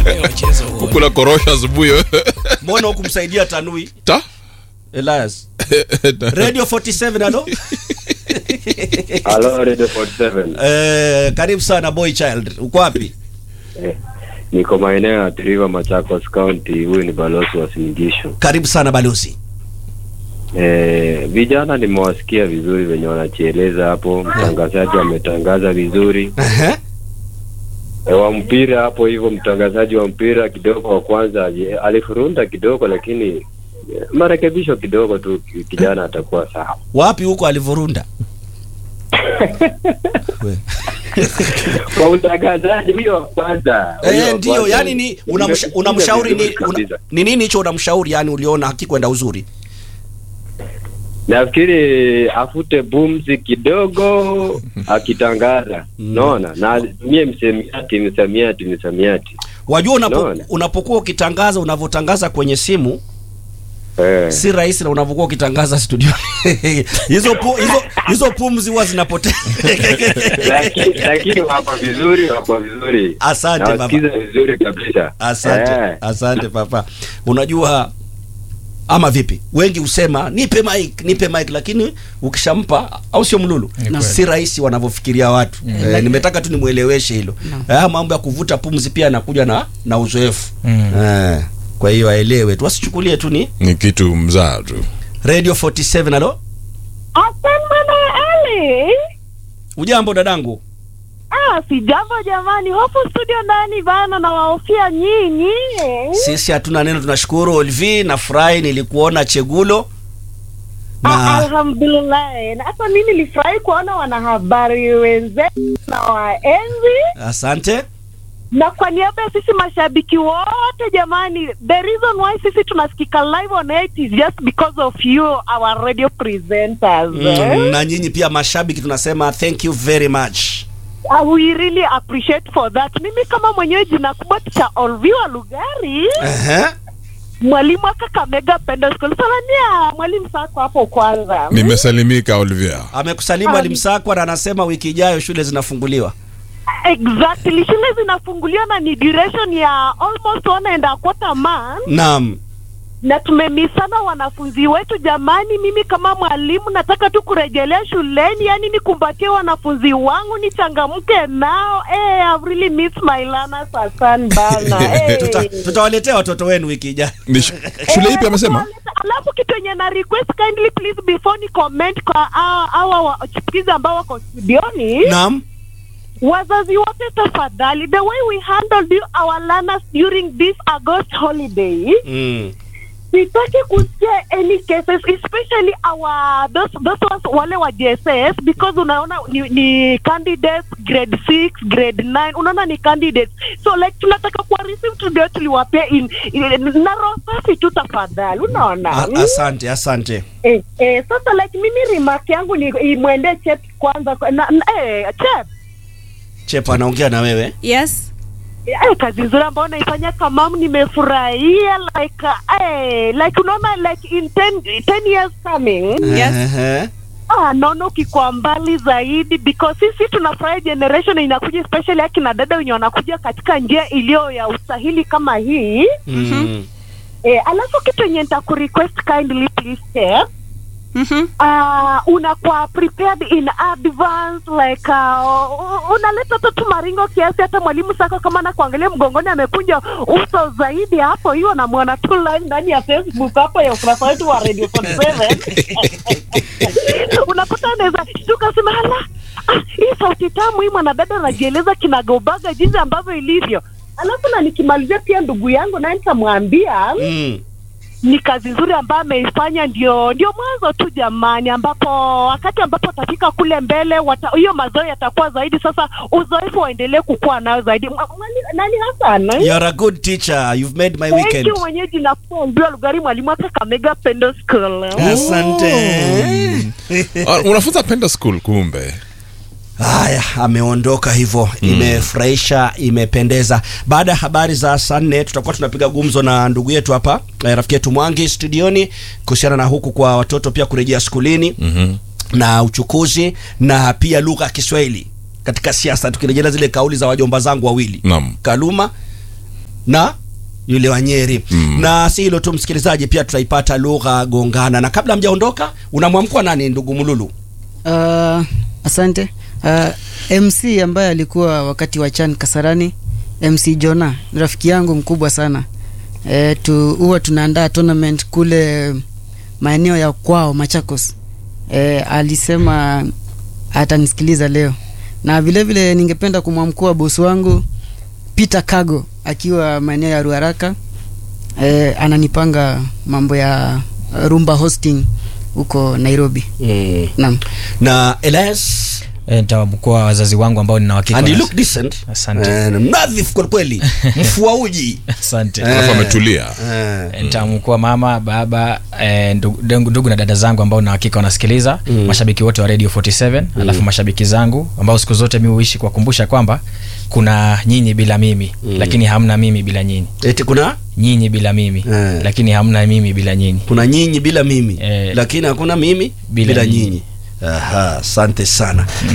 kula korosho asubuhi mbona hukumsaidia tanui ta elias radio 47 alo Halo Radio 47. eh, karibu sana boy child uko wapi Eh, niko maeneo ya Triva Machakos County. Huyu ni balozi wa Sinigisho. karibu sana balozi Eh, vijana nimewasikia vizuri venye wanachieleza hapo. Mtangazaji ametangaza vizuri. Ehe. E, wa mpira hapo hivyo, mtangazaji wa mpira kidogo wa kwanza ali- alifurunda kidogo, lakini eh, marekebisho kidogo tu, ki- kijana atakuwa sawa. wapi huko alivurunda We. Kwa utangazaji huyo wa kwanza, huyo Eh, wa ndio kwanza, yani ni unamsha- nimesikia unamshauri ni vizuri una, kabisa. ni nini hicho unamshauri yani uliona hakikwenda uzuri nafikiri afute bumzi kidogo akitangaza naona na mie msemiati msamiati msamiati wajua unapo, Naona. unapokuwa ukitangaza unavyotangaza kwenye simu eh. si rahisi na unavyokuwa ukitangaza studio hizo pu, hizo hizo pumzi huwa zinapotea lakini lakini wako vizuri wako vizuri Asante, baba. Nawasikiza vizuri kabisa asante Eh. asante papa unajua ama vipi wengi husema nipe mic nipe mic lakini ukishampa au sio mlulu kweli. si rahisi wanavyofikiria watu eh, nimetaka tu nimweleweshe hilo eh, mambo ya kuvuta pumzi pia anakuja na na uzoefu Mm. eh, kwa hiyo aelewe tu wasichukulie tu ni ni kitu mzaa tu radio 47 alo Asante Ali. ujambo dadangu Ah, si jambo jamani, hofu studio ndani bana, na waofia nyinyi. sisi hatuna neno tunashukuru olvi na furahi nilikuona chegulo Ah, na Alhamdulillah. Na hata mimi nilifurahi kuona wanahabari wenzetu na waenzi, asante na kwa niaba ya sisi mashabiki wote jamani, the reason why sisi tunasikika live on air is just because of you our radio presenters. mm, na nyinyi pia mashabiki tunasema thank you very much Uh, we really appreciate for that. Mimi kama mwenyewe jina kubwa cha Olviwa Lugari Ehe. mwalimu wa Kakamega Pendo School. Salamia mwalimu Sako hapo kwanza. nimesalimika olivia amekusalimu Um, alimsakwa na anasema wiki ijayo shule zinafunguliwa Exactly. Shule zinafunguliwa na ni duration ya almost one and a quarter month naam na tumemisana wanafunzi wetu jamani. Mimi kama mwalimu nataka tu kurejelea shuleni, yani nikumbatie wanafunzi wangu, nichangamke nao. Hey, I've really missed my learners asan bana. Hey. Tuta, tutawaletea watoto wenu wiki ijayo ni sh- shule ipi amesema Alafu kitu yenye na request kindly please before ni comment kwa hawa- hawa wachipukizi ambao wako studioni, naam wazazi wote tafadhali, the way we handled you, our learners during this August holiday mm. sitaki kusikia any cases especially our those, those ones wale wa JSS because unaona ni, ni candidates grade 6 grade 9 unaona ni candidates so like tunataka kuwa receive tudio tuliwapea in, in, na roho safi tu tafadhali unaona A, asante asante eh, eh, sasa like mimi remark yangu ni imwende chep kwanza na, na, eh, chep chepa anaongea na wewe yes Eh, kazi nzuri ambayo naifanya kamamu nimefurahia like uh, eh, like unaona like in 10 10 years coming Yes. Ehe. ah, naona ukikuwa mbali zaidi because sisi tunafurahi generation inakuja especially akina dada wenye wanakuja katika njia iliyo ya usahili kama hii Mm. eh, alafu kitu yenye nitakurequest kindly please step Mhm. uh, unakuwa prepared in advance like uh, unaleta tu tu maringo kiasi hata mwalimu sako kama na kuangalia mgongoni amekunja uso zaidi hapo hiyo namwona tu live ndani ya facebook hapo ya ukurasa wetu wa radio 47 unapata anaweza shtuka sema hala ah, hii sauti tamu hii mwanadada anajieleza kinagaubaga jinsi ambavyo ilivyo alafu na nikimalizia pia ndugu yangu naye nitamwambia Mm. ni kazi nzuri ambayo ameifanya, ndio ndio mwanzo tu jamani, ambapo wakati ambapo atafika kule mbele wata- hiyo mazao yatakuwa zaidi. Sasa uzoefu waendelee kukua nayo zaidi. Mwa- mwali- Nani Hassan? You are a good teacher. You've made my Thank weekend. you mwenyeji na kuambiwa Lugari, mwalimu wa Kakamega Pendo School. Asante. Ah, unafunza penda school kumbe Haya, ameondoka hivyo, imefurahisha, imependeza. Baada ya habari za saa nne tutakuwa tunapiga gumzo na ndugu yetu hapa eh, rafiki yetu Mwangi studioni kuhusiana na huku kwa watoto pia kurejea skulini Mhm. na uchukuzi na pia lugha ya Kiswahili katika siasa, tukirejelea zile kauli za wajomba zangu wawili Naam. Kaluma na yule wa Nyeri mm. na si hilo tu msikilizaji, pia tutaipata lugha gongana. Na kabla mjaondoka, unamwamkwa nani ndugu Mululu? Uh, asante. Uh, MC ambaye alikuwa wakati wa Chan Kasarani, MC Jona ni rafiki yangu mkubwa sana. E, tu huwa tunaandaa tournament kule maeneo ya kwao Machakos. E, alisema atanisikiliza leo, na vile vile ningependa kumwamkua bosi wangu Peter Kago akiwa maeneo ya Ruaraka. E, ananipanga mambo ya rumba hosting huko Nairobi. mm. Naam. na Elias E, nitawabukua wazazi wangu ambao nina uhakika and you wana- look decent Asante. Eh, mnadhifu kwa kweli mfua uji Asante. Eh. alafu ametulia Eh. E, nitamkua mama baba e, ndugu, ndugu ndugu na dada zangu ambao na hakika wanasikiliza Mm. mashabiki wote wa radio 47 alafu mashabiki zangu ambao siku zote mi huishi kuwakumbusha kwamba kuna nyinyi bila mimi Mm. lakini hamna mimi bila nyinyi eti kuna nyinyi bila mimi Eh. lakini hamna mimi bila nyinyi kuna nyinyi bila mimi Eh. lakini hakuna mimi bila, Bila nyinyi nyinyi. aha asante sana